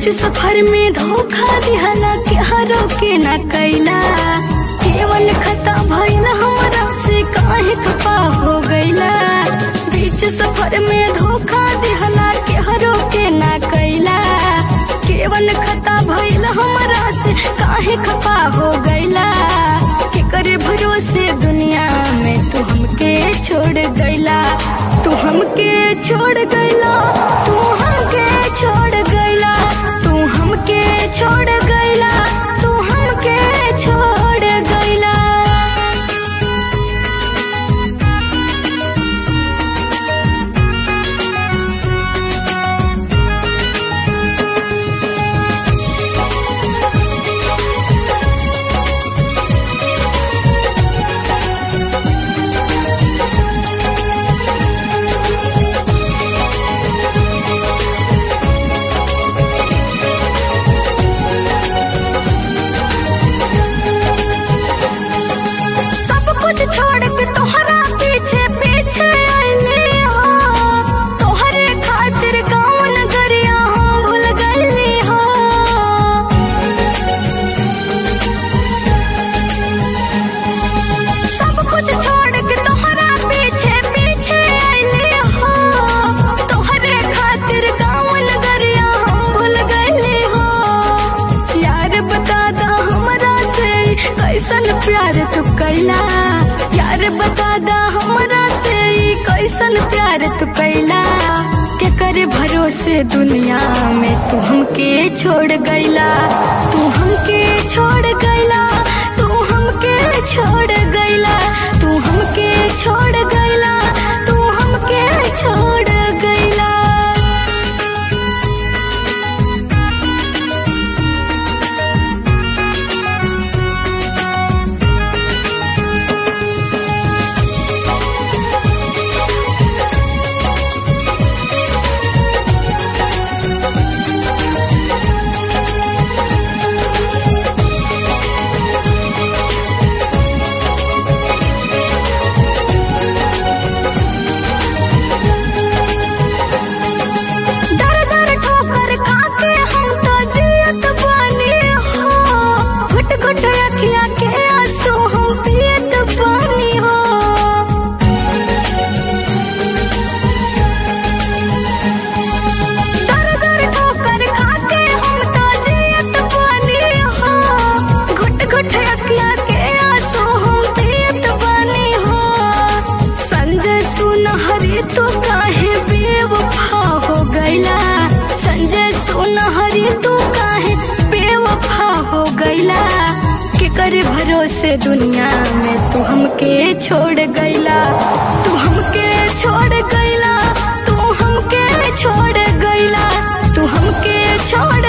बीच सफर में धोखा दिहला के हरो के न कैला केवल खता भइल हमरा से काहे खपा हो गइला बीच सफर में धोखा दिहला के हरो के न कैला केवल खता भइल हमरा से काहे खपा हो गइला के करे भरोसे दुनिया में तू हमके छोड़ गइला तू हमके छोड़ गइला तू हमके छोड़ गइला तू हमके छोड़ गइला तू हमके छोड़ गइला सब कुछ छोड़ के तोहरा पीछे पीछे आइले हो तोहरे खातिर गाँव नगरिया हम भूल गइली हो सब कुछ छोड़ के तोहरा पीछे पीछे आइले हो तोहरे खातिर गाँव नगरिया हम भूल गइली हो यार बता दा हमरा से कैसन प्यार तू कैला यार बता दा हमरा से कैसन प्यार तू कैला के करे भरोसे दुनिया में तू हमके छोड़ गइला तू हमके छोड़ गइला तू हमके छोड़ गइला तू हमके छोड़ गइला तू हमके छोड़ गइला दर दर ठोकर खाके हम तो जियत बानी हो घुट घुट अखिया के आंसू हम पियत बानी हो दर दर ठोकर खाके हम तो जियत बानी हो घुट घुट अखिया के आंसू हम पियत बानी हो संजय सुनहरी तू काहे बेवफा हो गइला संजय सुनहरी तू काहे बेवफा हो गइला के करे भरोसे दुनिया में तू हमके छोड़ गइला तू हमके छोड़ गइला तू हमके छोड़ गइला तू हमके छोड़